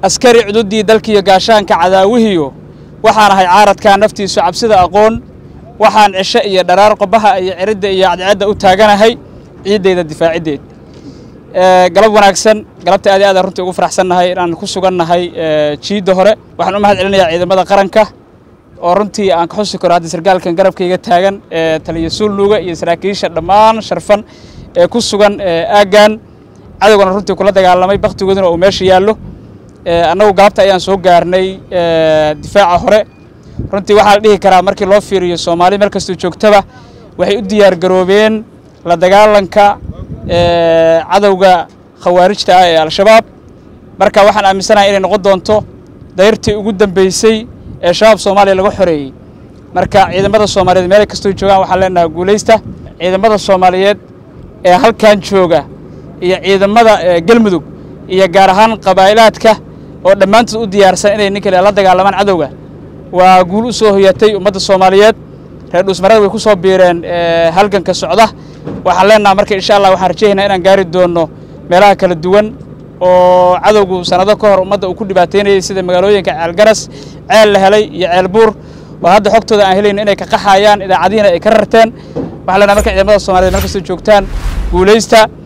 askari cududii dalkiiyo gaashaanka cadaawihiyo waxaan ahay caaradkaa naftiisu cabsida aqoon waxaan cisho iyo dharaar qobaha iyo ciridda iyo cadceedda u taaganahay ciiddayda difaaciddeed galab wanaagsan galabta aad aadaan runtii ugu faraxsannahay inaan ku sugannahay jiidda hore waxaan u mahad celinayaa ciidamada qaranka oo runtii aan ka xusi karo hadda sargaalkan garabkayga taagan taliya suulnuuga iyo saraakiisha dhammaan sharfan ee ku sugan aaggan cadowgana runtii kula dagaalamay bakhtigooduna uu meesha yaallo annagu galabta ayaan soo gaarnay difaaca hore runtii waxaa la dhihi karaa markii loo fiiriyo soomaali meel kastoo joogtaba waxay u diyaar garoobeen la dagaalanka cadowga khawaarijta ah ee al-shabaab marka waxaan aaminsanahay inay noqon doonto dayrtii ugu dambeysay ee shabaab soomaaliya laga xoreeyey marka ciidamada soomaaliyeed meel kastoo joogaan waxaan leenahay guulaysta ciidamada soomaaliyeed ee halkan jooga iyo ciidamada galmudug iyo gaar ahaan qabaa'ilaadka oo dhammaantood u diyaarsan inay nin kale la dagaalamaan cadowga waa guul u soo hoyatay ummadda soomaaliyeed reer dhuusmarada way ku soo biireen halganka socda waxaan leenaha marka insha allah waxaan rajaynaynaa inaan gaari doonno meelaha kala duwan oo cadowgu sanado ka hor ummadda uu ku dhibaataynayay sida magaalooyinka ceelgaras ceel la helay iyo ceel buur oo hadda xogtooda aan helayno inay ka qaxayaan idaacadihiina ay ka rarteen waxaan leenaha marka ciidamada soomaliyeed meel kastoo joogtaan guulaysta